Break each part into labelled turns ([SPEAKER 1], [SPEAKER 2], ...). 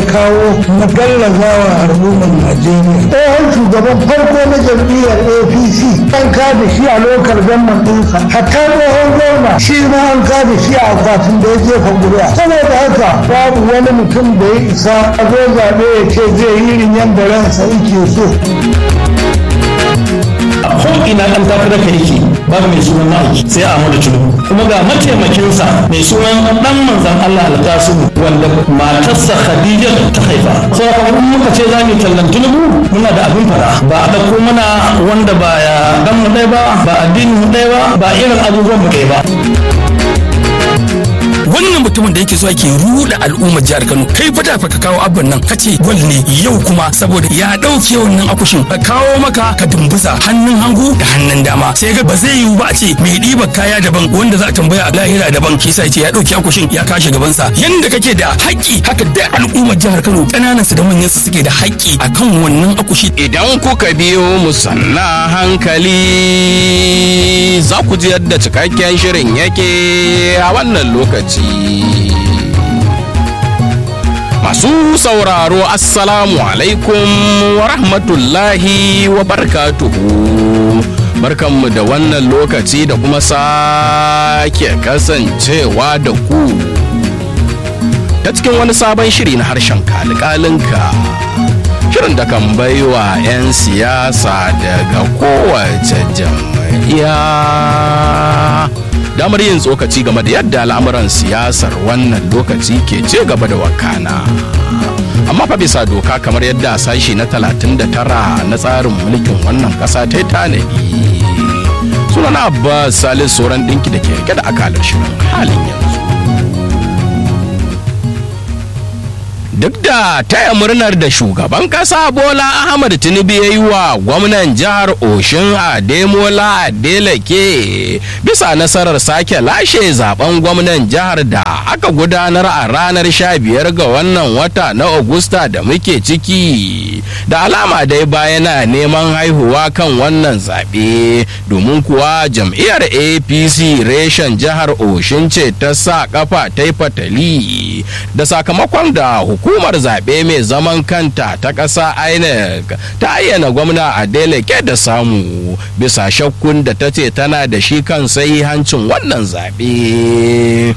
[SPEAKER 1] kawo na gallazawa al'ummar najeriya tsohon shugaban farko na jam'iyyar apc an kada shi a lokal gamman ɗinsa hatta tsohon gwamna shi ma an kada shi a akwatin da ya jefa ƙuri'a saboda haka babu wani mutum da ya isa a zo zaɓe ya ce zai yi irin yadda ransa yake so
[SPEAKER 2] ko ina ɗan takarar ka yake babu mai sunan ma'aiki sai a Ahmadu Tinubu kuma ga mataimakinsa mai sunan ɗan manzan Allah alkasimu wanda matarsa Khadija ta haifa sai kuma muka ce za mu tallan Tinubu muna da abin fara ba a ɗauko mana wanda ba ya dan mu ɗaya ba ba addinin mu ɗaya ba ba irin abubuwan mu ɗaya ba
[SPEAKER 3] wannan mutumin da yake zuwa ke ruda al'ummar jihar Kano kai fa da fa ka kawo abin nan kace gwal ne yau kuma saboda ya dauke wannan akushin ka kawo maka ka dumbuza hannun hagu da hannun dama sai ga ba zai yiwu ba a ce mai ɗiba kaya daban wanda za a tambaya a lahira daban shi sa ce ya dauke akushin ya kashe gaban sa yanda kake da haƙƙi haka da al'ummar jihar Kano kananan su da manyan su suke da haƙƙi akan wannan akushi
[SPEAKER 4] idan kuka biyo mu sanna hankali za ku ji yadda cikakken shirin yake a wannan lokaci masu sauraro assalamu alaikum wa rahmatullahi wa barkatuhu barkanmu da wannan lokaci da kuma sake kasancewa da ku ta cikin wani sabon shiri na harshen kalikalinka shirin da kan baiwa 'yan siyasa daga kowace jam'iyya damar yin tsokaci game da yadda al'amuran siyasar wannan lokaci ke ce gaba da wakana amma fa bisa doka kamar yadda sashi na 39 na tsarin mulkin wannan kasa ta tanadi sunana abbas salis sauran dinki da ke rike da akalar shirin halin yanzu duk da taya murnar da shugaban kasa bola ahmad tinubu ya yi wa gwamnan jihar oshin ademola adeleke bisa nasarar sake lashe zaben gwamnan jihar da aka gudanar a ranar 15 ga wannan wata na augusta da muke ciki da alama dai bayana neman haihuwa kan wannan zaɓe domin kuwa jam'iyyar apc reshen jihar oshin ce ta sa kafa ta yi fatali da sakamakon da hukumar zaɓe mai zaman kanta ta ƙasa inec ta ayyana gwamna adeleke da samu bisa shakkun da ta ce tana da shi kan sai hancin wannan zaɓe.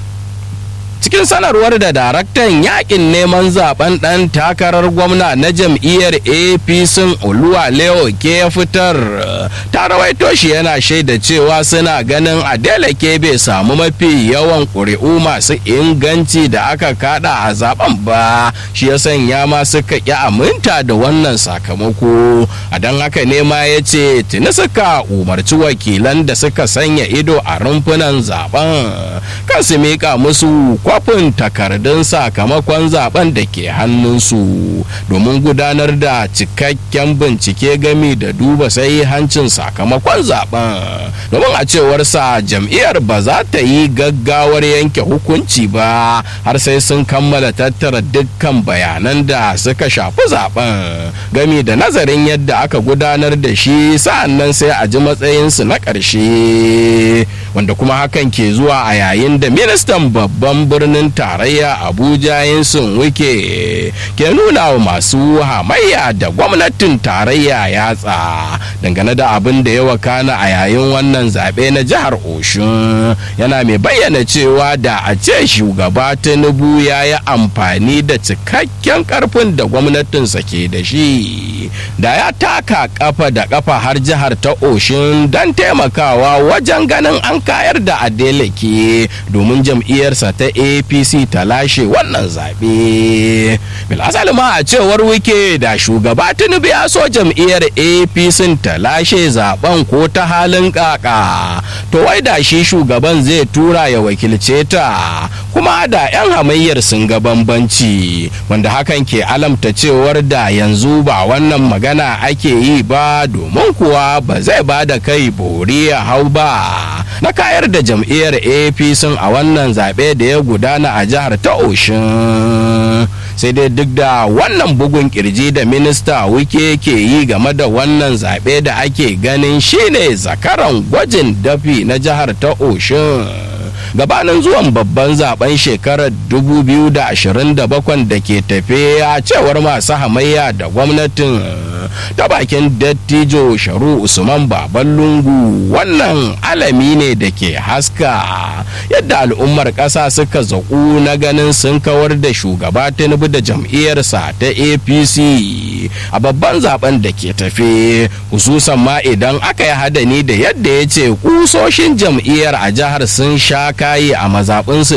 [SPEAKER 4] cikin sanarwar da daraktan yakin neman zaben dan takarar gwamna na jam'iyyar apc oluwa leo ke ya fitar ta rawaito shi yana shaida cewa suna ganin adeleke bai samu mafi yawan ƙuri'u masu inganci da aka kada a zaben ba shi ya sanya ma suka ƙi aminta da wannan sakamako a don haka ne ma ya ce tuni suka umarci wakilan da suka sanya ido a rumfunan zaben kan su miƙa musu kwafin takardun sakamakon zaben da ke hannunsu domin gudanar da cikakken bincike gami da duba sai hancin sakamakon zaben domin a cewarsa jam'iyyar ba za ta yi gaggawar yanke hukunci ba har sai sun kammala tattara dukkan bayanan da suka shafi zaben gami da nazarin yadda aka gudanar da shi sa'annan sai a ji matsayinsu na ƙarshe wanda kuma hakan ke zuwa a yayin da ministan babban birnin tarayya abuja yinsun wike ke nuna wa masu hamayya da gwamnatin tarayya yatsa dangane da abin da ya wakana a yayin wannan zaɓe na jihar oshun yana mai bayyana cewa da a ce shugaba tinubu ya yi amfani da cikakken karfin da gwamnatinsa ke da shi da ya taka kafa da kafa har jihar ta oshun don taimakawa wajen ganin an kayar da adeleke domin jam'iyyarsa ta apc ta lashe wannan zaɓe bilasali ma a cewar wike da shugaba tinubu ya so jam'iyyar apc ta lashe zaben ko ta halin kaka to wai da shi shugaban zai tura ya wakilce ta kuma da 'yan hamayyar sun ga bambanci wanda hakan ke alamta cewar da yanzu ba wannan magana ake yi ba domin kuwa ba zai ba da kai bori ya hau ba na kayar da jam'iyyar apc a wannan zaɓe da ya gudana a jihar ta oshin sai dai duk da wannan bugun kirji da minista wike ke yi game da wannan zaɓe da ake ganin shine zakaran gwajin dafi na jihar ta oshin gabanin zuwan babban zaben shekarar 2027 da ke tafe a cewar masu hamayya da gwamnatin ta bakin dattijo sharu usman baban lungu wannan alami ne da ke haska yadda al'ummar ƙasa suka zaƙu na ganin sun kawar da shugaba tinubu da jam'iyyarsa ta apc a babban zaben da ke tafe hususan ma idan aka yi hadani da yadda ya ce kusoshin jam'iyyar a jihar sun sha kayi a mazaɓinsu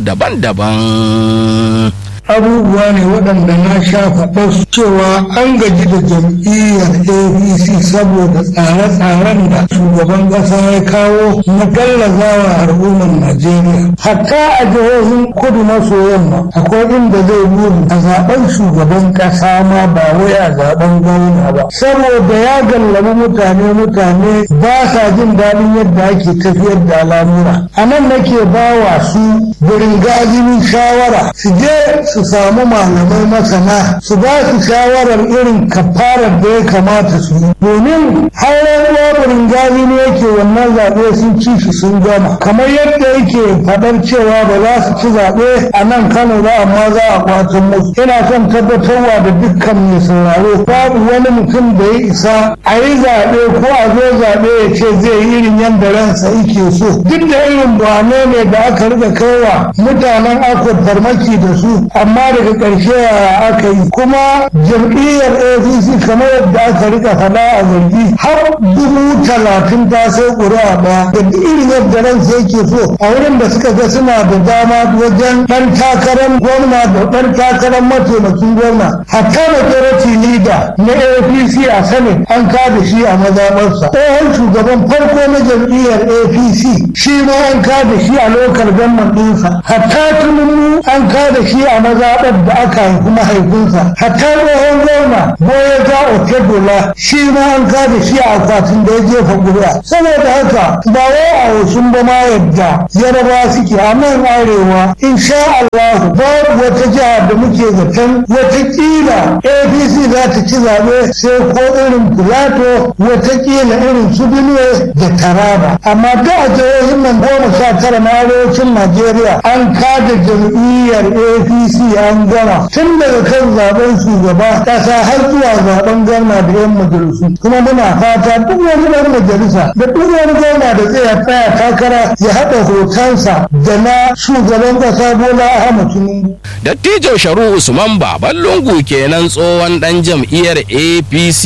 [SPEAKER 4] daban-daban
[SPEAKER 1] abubuwa ne waɗanda na sha faɗa cewa an gaji da jam'iyyar apc saboda tsare-tsaren da shugaban ƙasa ya kawo na gallazawa al'ummar najeriya hatta a jihohin kudu maso yamma akwai inda zai buri a zaben shugaban ƙasa ma ba wai a zaben gwamna ba saboda ya gallabi mutane mutane ba sa jin daɗin yadda ake tafiyar da al'amura a nan nake ba wa su birin gajinin shawara su je su samu malamai masana su ba su shawarar irin kafarar da ya kamata su yi domin har ruwa gazi ne yake wannan zaɓe sun ci shi sun gama kamar yadda yake faɗar cewa ba za su ci zaɓe a nan kano ba amma za a kwatan musu ina son tabbatarwa da dukkan mai sauraro babu wani mutum da ya isa a yi zaɓe ko a zo zaɓe ya ce zai yi irin yadda ransa yake so duk da irin bwane ne da aka riga kaiwa mutanen akwai farmaki da su amma daga ƙarshe aka yi kuma jam'iyyar apc kamar yadda aka rika faɗa a zargi har dubu talatin ta sai ƙuri'a ɗaya da irin yadda ran sai ke so a wurin da suka ga suna da dama wajen ɗan takarar gwamna da ɗan takarar mataimakin gwamna hatta majority leader na apc a senate an kada shi a mazaɓarsa tsohon shugaban farko na jam'iyyar apc shi ma an kada shi a lokal government ɗinsa hatta tununu an kada shi a mazaɓar da aka haifi mahaifinsa hatta tsohon gwamna boye ga otedola shi ma an kada shi a akwatin da ya jefa ƙuri'a saboda haka ba wai a wasun ba ma yadda yaraba suke a nan arewa insha Allah babu wata jiha da muke zaton watakila apc za ta ci zaɓe sai ko irin filato watakila irin su benue da taraba amma da a jihohin nan goma sha tara na arewacin najeriya an kada jam'iyyar apc an gama tun daga kan zaben shugaba ƙasa har zuwa zaben gwamna da yan majalisu kuma muna fata duk wani ɗan majalisa da duk wani gwamna da zai tsaya takara ya haɗa hotonsa da na shugaban ƙasa bola ahmad tinubu
[SPEAKER 4] dattijo sharu usman baban lungu kenan tsohon dan jam'iyyar apc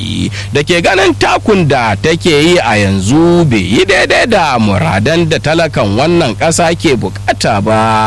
[SPEAKER 4] da ke ganin takun da take yi a yanzu bai yi daidai da muradan da talakan wannan ƙasa ke bukata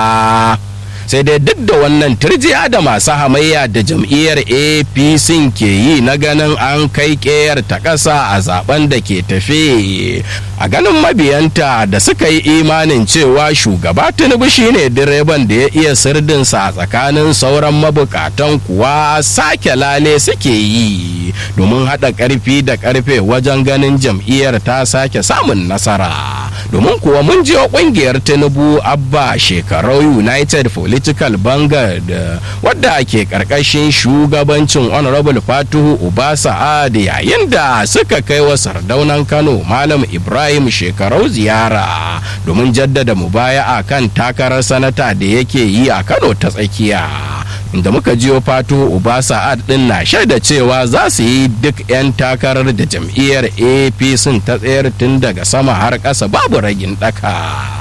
[SPEAKER 4] ba sai dai duk da wannan turjiya da masu hamayya da jam'iyyar apc ke yi na ganin an kai ƙeyar ta ƙasa a zaben da ke tafe a ganin mabiyanta da suka yi imanin cewa shugaba tinubu shine direban da ya iya sirdinsa a tsakanin sauran mabukatan kuwa sake lale suke yi domin haɗa ƙarfi da ƙarfe wajen ganin jam'iyyar ta sake samun nasara domin kuwa mun jiwa ƙungiyar tinubu abba shekarau united political vanguard wadda ke ƙarƙashin shugabancin honorable fatuhu uba sa'ad yayin da suka kai wa sardaunan kano malam ibrahim shekarau ziyara domin jaddada mubaya'a kan takarar sanata da yake yi a kano ta tsakiya inda muka jiyo fatu uba sa'ad din na shaida cewa za su yi duk 'yan takarar da jam'iyyar apc ta tsayar tun daga sama har ƙasa babu ragin ɗaka.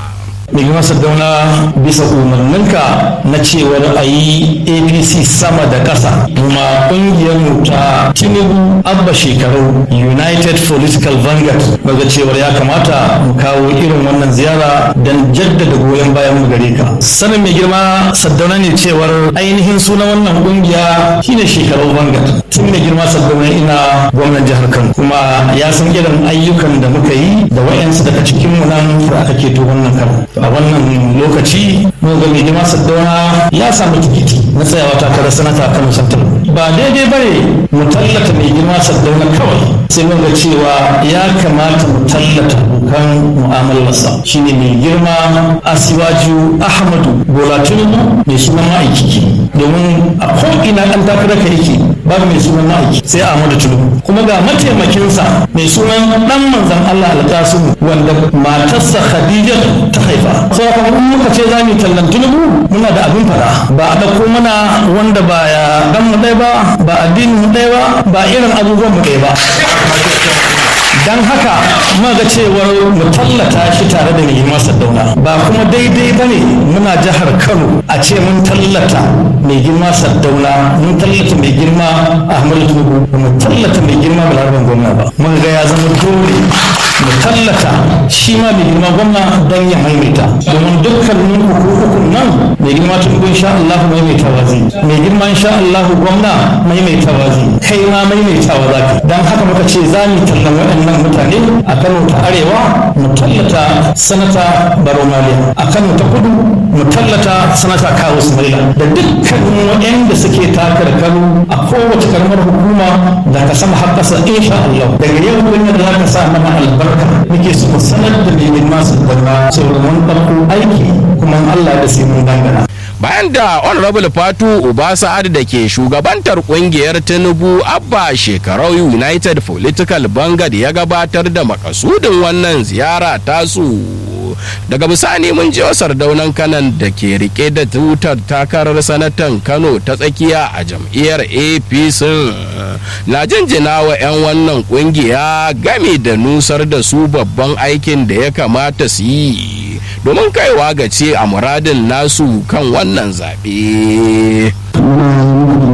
[SPEAKER 2] mai girma sardauna bisa umarninka na cewar a yi apc sama da ƙasa kuma ƙungiyar mu ta tinubu abba shekaru united political vanguard daga cewar ya kamata mu kawo irin wannan ziyara don jaddada goyon bayan mu gare ka sanin mai girma sardauna ne cewar ainihin sunan wannan ƙungiya shine shekaru vanguard tun mai girma sardauna ina gwamnan jihar kano kuma ya san irin ayyukan da muka yi da wayansu daga cikin mu nan da aka keto wannan karo a wannan lokaci mun ga mai girma saddauna ya samu tikiti na tsayawa takarar sanata kano central ba daidai bane mu tallata mai girma saddauna kawai sai mun ga cewa ya kamata mu tallata abokan mu'amalarsa shine mai girma asiwaju ahmadu bola tinubu mai sunan ma'aikiki domin a ko'ina ɗan takarar ka yake babu mai sunan ma'aiki sai Ahmadu Tinubu kuma ga mataimakinsa mai sunan dan manzon Allah alƙasimu wanda matarsa Khadija ta haifa sai kuma in muka ce za mu tallan Tinubu muna da abin fara ba a dauko mana wanda ba ya dan mu ɗaya ba ba addinin mu ɗaya ba ba irin abubuwan mu ɗaya ba dan haka ga cewar mu tallata shi tare da mai girma Sardauna ba kuma daidai ba ne muna jihar Kano a ce mun tallata mai girma Sardauna mun tallata mai girma Ahmadu Tinubu ba mu tallata mai girma Balaraban gwamna ba mun ga ya zama dole mu tallata shi ma mai girma gwamna don ya maimaita domin dukkanin hukukun nan mai girma Tinubu insha Allah maimaitawa zai mai girma insha Allah gwamna maimaitawa zai kai ma maimaitawa za ka dan haka muka ce za mu tallan waɗannan waɗannan mutane a kano ta arewa mu tallata sanata baro maliya a kano ta kudu mu tallata sanata kawo sumaila da dukkanin waɗanda suke takar kano a kowace karamar hukuma da ka sama har ƙasa insha Allah daga yau wani da za ka sa mana albarka muke so mu sanar da mai masu gaba saboda mun ɗauko aiki kuma Allah da sai mun dangana
[SPEAKER 4] bayan da honorable fatu uba sa'ad da ke shugabantar kungiyar tinubu abba shekarau united political bangad ya gabatar da makasudin wannan ziyara tasu daga bisani mun ji sardaunan kanan da ke rike da tutar takarar sanatan kano ta tsakiya a jam'iyyar apc na jinjina wa 'yan wannan kungiya game da nusar da su babban aikin da ya kamata su yi domin kaiwa ga ce a muradin nasu kan wannan zaɓe.